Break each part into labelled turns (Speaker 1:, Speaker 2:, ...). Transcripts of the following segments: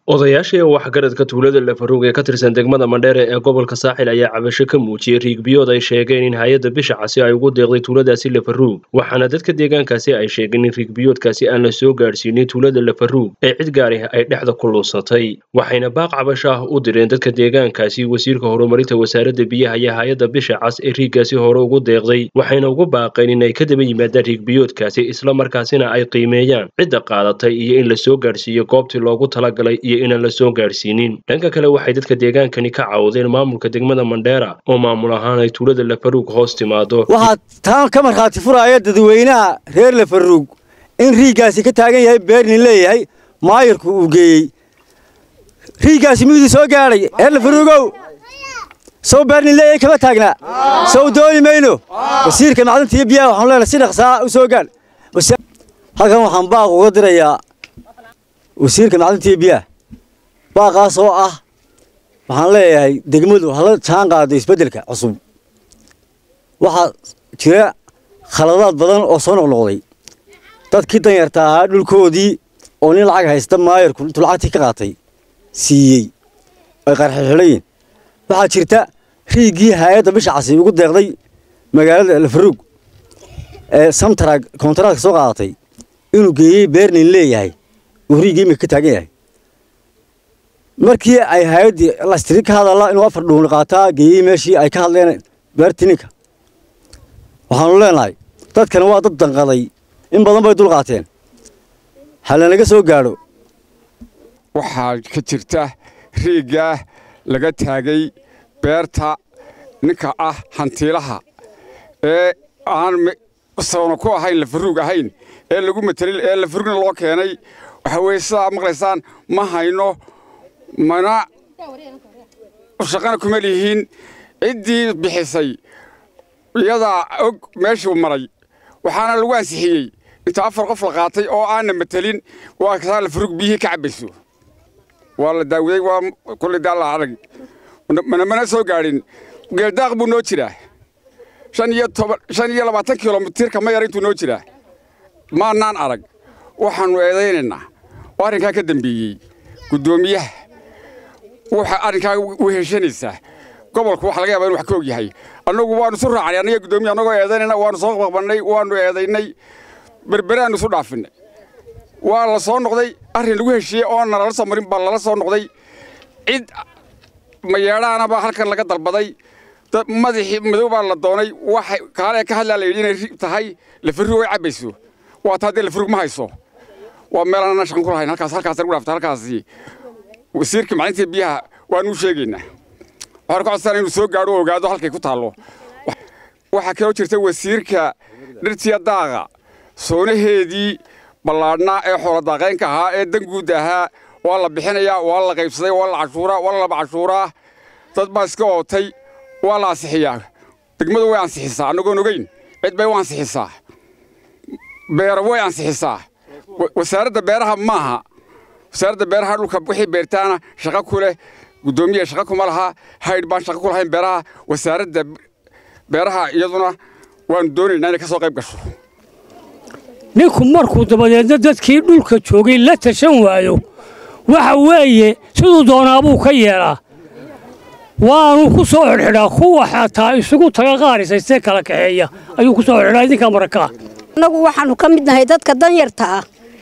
Speaker 1: odayaashii waxgaradka tuulada lafaruug ee ka tirsan degmada mandheere ee gobolka saaxil ayaa cabasho ka muujiyey riigbiyood ay sheegeen in hay-adda bisha casi ay ugu deeqday tuuladaasi lafaruug waxaana dadka deegaankaasi ay sheegeen in riigbiyoodkaasi aan la soo gaadhsiinin tuulada lafaruug ee cid gaari ay dhexda ku lunsatay waxayna baaq cabasho ah u direen dadka deegaankaasi wasiirka horumarinta wasaaradda biyaha iyo hay-adda bisha cas ee riiggaasi hore ugu deeqday waxayna ugu baaqeen in ay ka daba yimaadaan riigbiyoodkaasi islamarkaasina ay qiimeeyaan cidda qaadatay iyo in la soo gaadhsiiyo goobtii loogu talagalay iyo inaan la soo gaadhsiinin dhanka kale waxay dadka deegaankani ka cawdeen maamulka degmada mandheera oo maamul ahaan ay tuulada lafaruug hoos timaado
Speaker 2: waxaa taan ka markhaati furaya dadweynaha reer lafaruug in riiggaasi ka taagan yahay beernin leeyahay maayirku uu geeyey riiggaasi miyuudii soo gaadhay reer lafaruugow sow beernin leeyahay kama taagnaa sow dooni mayno wasiirka macdinta iyo biyaha waxaanu leenahay si dhaqsaa u soo gaadh halkan waxaan baaq uga dirayaa wasiirka macdinta iyo biyaha baaqaas oo ah waxaan leeyahay degmadu hala jaan qaado isbeddelka cusub waxaa jira khaladaad badan oo soo noqnoqday dadkii danyarta ahaa dhulkoodii oo nin lacag haysta maayarku intuu lacagtii ka qaatay siiyey ay qarxixidhayiin waxaa jirta riiggii hay-adda bisha casi ugu deeqday magaalada lafaruug ee samtarag kontaraadka soo qaadatay inuu geeyey beernin leeyahay uu riiggii imika ka taagan yahay markii ay hay-addii lastiri ka hadalla inuu afar dhuuni qaataa geeyey meeshii ay ka hadleen beertii ninka waxaanu leenahay dadkana waa dad danqaday in badan bay dul qaateen halanaga soo gaadho
Speaker 3: waxaa ka jirta riiggaa laga taagay beerta ninka ah hantiilaha ee aan sawna ku ahayn lafaruug ahayn ee lagu matelin ee lafaruugna loo keenay waxaa weeye sidaa maqlaysaan ma hayno mana shaqana kuma lihiin ciddii bixisay iyadaa og meeshuu maray waxaana lagu ansixiyey inta afar qof la qaatay oo aanna matelin waa kasaa lafaruug biyihii ka cabbayso waa la daawaday waa kullay daalla arag mana mana soo gaadhin geeldaaq buu noo jiraa shan iyo toban shan iyo labaatan kilomitir kama yar intuu noo jiraa maannaan arag waxaannu eedaynaynaa oo arrinkaa ka dambeeyey guddoomiyaha waxa arrinkaa u heshanaysaa gobolku waxa laga yaba inu wax ka og yahay annagu waannu isu raacnay annaga guddoomiya annagoo eedaynayna waannu soo qaqbannay waannu eedaynay berberaannu isu dhaafinnay waa la soo noqday arrin lagu heshiiyey oon nalala soo marin baa lala soo noqday cid mayeedhaana baa halkan laga dalbaday madaxii madow baa la doonay waxa kaale ka hadlaa la yidhi inay tahay lafaruug ay cabbayso waa taa dee lafaruug ma hayso waa meelaan shaqan ku lahayn halkaas halkaas lagu dhaafta halkaasi wasiirka maclinta biyaha waanu u sheegaynaa waxaan ka codsanaa inuu soo gaadho oo ogaado halkay ku taallo waxaa kaloo jirta wasiirka dhirtiya daaqa soonaheedii ballaadhnaa ee xooladaaqaynka ahaa ee danguud ahaa waa la bixinayaa waa la qaybsaday waa la cashuuraa waa la laba cashuuraa dad baa iska ootay waa la ansixiyaa degmadu way ansixisaa annagoon ogeyn cid bay u ansixisaa beero way ansixisaa wasaaradda beeraha maaha wasaaradda beeraha dhulka wixii beertaana shaqo ku leh guddoomiya shaqo kuma laha haydh baan shaqo ku lahayn beeraha wasaaradda beeraha iyaduna waanu doonaynaa inay ka soo qayb gasho
Speaker 4: ninku markuu dabadeedna dadkii dhulka joogay la tashan waayo waxa weeye siduu doonaabuu ka yeelaa waanu ku soo xidhxidhaa kuwa xataa isugu taga qaarisaystee kala kaxeeya ayuu ku soo xidhxidhaa idinkaa marakaa
Speaker 5: annagu waxaannu ka mid nahay dadka danyarta ah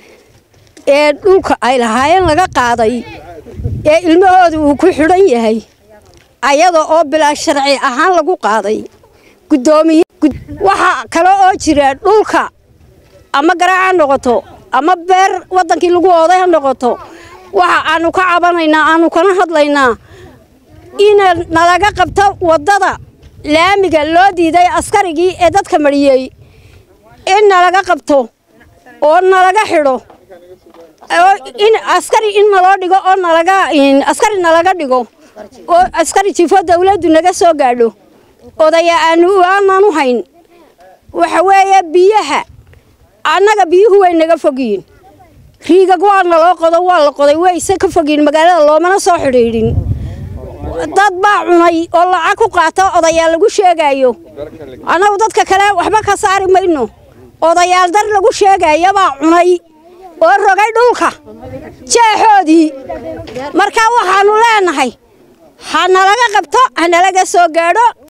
Speaker 5: ee dhulka ay lahaayeen laga qaaday ee ilmahooda uu ku xidhan yahay ayada oo bilaa sharci ahaan lagu qaaday guddoomiye waxaa kale oo jira dhulka ama garaac ha noqoto ama beer waddankii lagu ooday ha noqoto waxa aannu ka cabanaynaa aannu kana hadlaynaa ina nalaga qabto waddada laamiga loo diiday askarigii ee dadka mariyey in nalaga qabto oo nalaga xidho in askari in naloo dhigo oo nalaga askari nalaga dhigo oo askari jifo dawladdu naga soo gaadho odaya aanu aanan u hayn waxa weeye biyaha annaga biyuhu way naga fogyiin riigag waa naloo qodo waa la qoday wayse ka fogyiin magaalada loomana soo xidhiidhin dad baa cunay oo lacag ku qaata odayaal lagu sheegaayo annagu dadka kale waxba ka saari mayno odayaal dar lagu sheegaya baa cunay oo rogay dhulka jeexoodii dhulkoodii marka waxaannu leenahay ha nalaga qabto ha nalaga soo gaadho